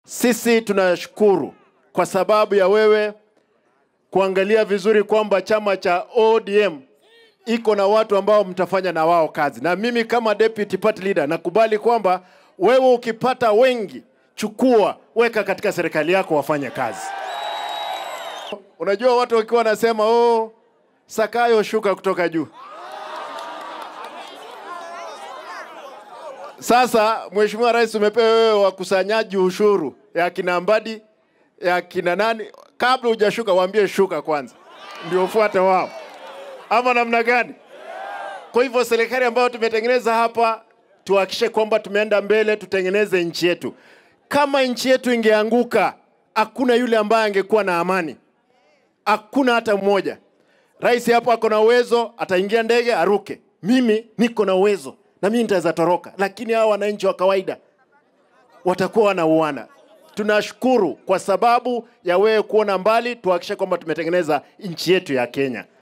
Sisi tunashukuru kwa sababu ya wewe kuangalia vizuri kwamba chama cha ODM iko na watu ambao mtafanya na wao kazi, na mimi kama deputy party leader nakubali kwamba wewe ukipata wengi, chukua weka katika serikali yako wafanye kazi. Unajua watu wakiwa wanasema oh, Sakayo shuka kutoka juu. Sasa Mheshimiwa Rais, umepewa wewe wakusanyaji ushuru ya kina Mbadi ya kina nani, kabla hujashuka waambie shuka kwanza, ndio ufuate wao, ama namna gani? Kwa hivyo serikali ambayo tumetengeneza hapa, tuhakikishe kwamba tumeenda mbele, tutengeneze nchi yetu. Kama nchi yetu ingeanguka, hakuna yule ambaye angekuwa na amani, hakuna hata mmoja. Rais hapo ako na uwezo, ataingia ndege aruke. Mimi niko na uwezo na mimi nitaweza toroka, lakini hawa wananchi wa kawaida watakuwa wanauana. Tunashukuru kwa sababu ya wewe kuona mbali, tuhakikishe kwamba tumetengeneza nchi yetu ya Kenya.